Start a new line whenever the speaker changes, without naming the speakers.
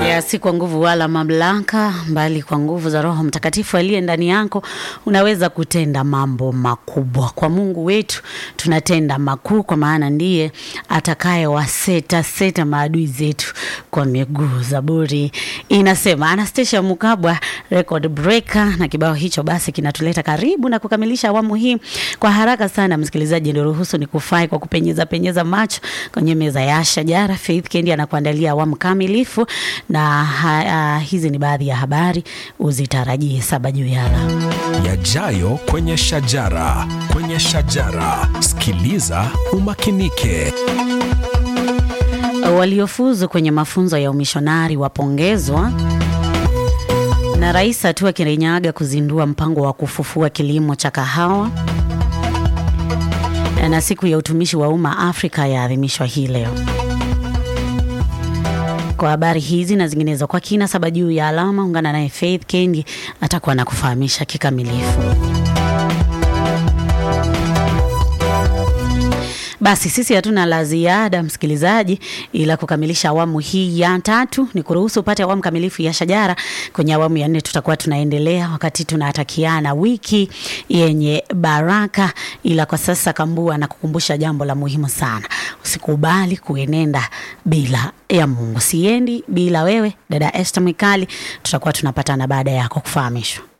ya si kwa nguvu wala mamlaka, bali kwa nguvu za Roho Mtakatifu aliye ndani yako, unaweza kutenda mambo makubwa. Kwa Mungu wetu tunatenda makuu, kwa maana ndiye atakaye waseta seta maadui zetu kwa miguu. Zaburi inasema. Anastasia Mukabwa, record breaker, na kibao hicho basi kinatuleta karibu na kukamilisha awamu hii kwa haraka sana. Msikilizaji, ndio ruhusu ni kufai kwa kupenyeza penyeza macho kwenye meza ya shajara. Faith Kendi anakuandalia awamu kamilifu na ha, uh, hizi ni baadhi ya habari uzitarajie saba juu ya alama
yajayo kwenye shajara. Kwenye shajara, sikiliza umakinike.
Waliofuzu kwenye mafunzo ya umishonari wapongezwa na Rais Hatua Kirinyaga kuzindua mpango wa kufufua kilimo cha kahawa na siku ya utumishi wa umma Afrika yaadhimishwa hii leo. Kwa habari hizi na zinginezo kwa kina saba juu ya alama, ungana naye Faith Kendi atakuwa na kufahamisha kikamilifu. Basi sisi hatuna la ziada msikilizaji, ila kukamilisha awamu hii ya tatu ni kuruhusu upate awamu kamilifu ya Shajara. Kwenye awamu ya nne tutakuwa tunaendelea wakati tunatakiana wiki yenye baraka, ila kwa sasa Kambua na kukumbusha jambo la muhimu sana, usikubali kuenenda bila ya Mungu. Siendi bila wewe, dada Esther Mwikali, tutakuwa tunapatana baada yako kufahamishwa.